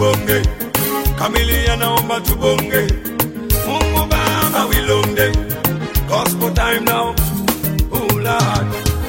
tubonge kamilia naomba tubonge mungu baba wilonde gospel time now oh lord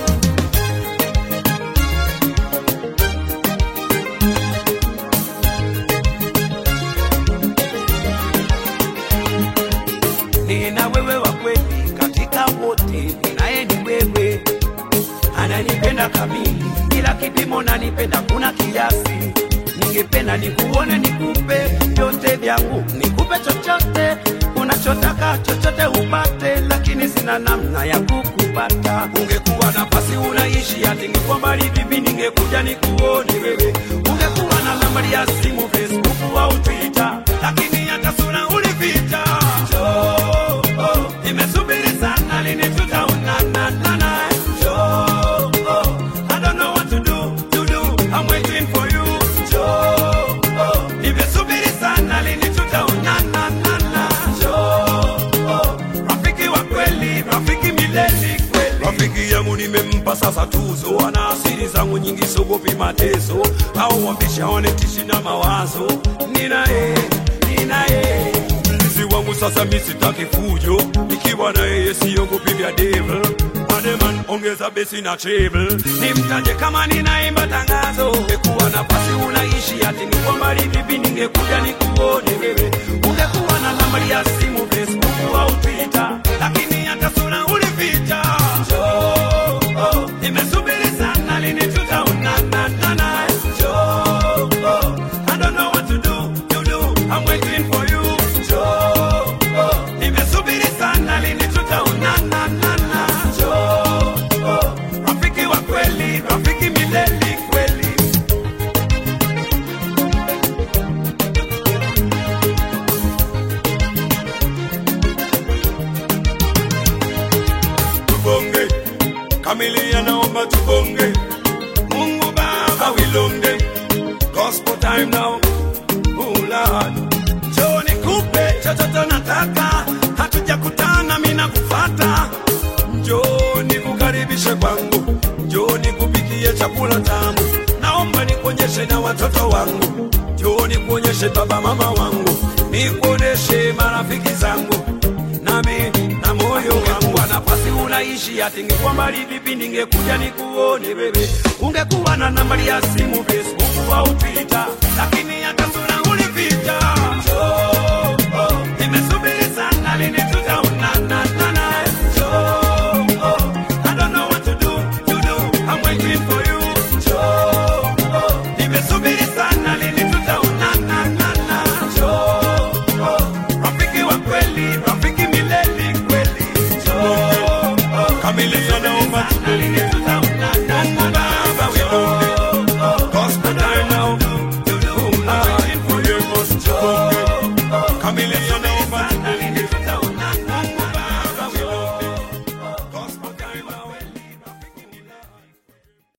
nina wewe wa kweli katika wote, ninaye ni wewe, ananipenda kamili, bila kipimo nanipenda, kuna kiasi. Ningependa nikuone, nikupe vyote vyangu, nikupe chochote unachotaka, chochote upate, lakini sina namna ya kukupata. Ungekuwa nafasi unaishi, ati ningekuwa mbali vipi, ningekuja nikuone wewe. Ungekuwa na nambari ya simu, Facebook au Twitter, lakini hata sura ulificha. Njoo, oh, nimesubiri sana, lini tutaonana nana? Njoo, oh, I don't know what to do, to do, I'm waiting for you. Njoo, oh, nimesubiri sana, lini tutaonana nana? Njoo, oh, rafiki wa kweli, rafiki milele kweli. Rafiki yangu nimempa sasa tuzo, ana asiri zangu nyingi, sogopi mateso au wambisha wanetishi na mawazo. Ninaye, ninaye mlinzi wangu sasa, mi sitaki fujo, nikiwa na yeye siogopi vya devil. Mademan ongeza besi na treble, nimtaje kama ninaimba tangazo. Ungekuwa nafasi unaishi, ati niko mbali vipi, ningekuja nikuone wewe. Ungekuwa na nambari ya simu, Facebook au Twitter, lakini hata sura ulificha. Njoo, oh, nimesubiri sana, lini tutaonana nana? Njoo, oh, I don't know what to do, to do, I'm waiting for you. Njoo, oh, nimesubiri sana, lini tutaonana nana? Njoo, oh, rafiki wa kweli, rafiki milele kweli. tubonge kamilia naomba tubonge mungu baba wilonge gospel time now oh lord njoo nikupe chochote nataka hatujakutana mimi nakufata njoo nikukaribishe kwangu njoo nikupikie chakula tamu naomba nikuonyeshe na watoto wangu njoo nikuonyeshe baba mama wangu nikuoneshe marafiki zangu nami na moyo wangu wa nafasi unaishi, ati ningekuwa mbali vipi, ningekuja nikuone wewe. Ungekuwa na nambari ya simu, Facebook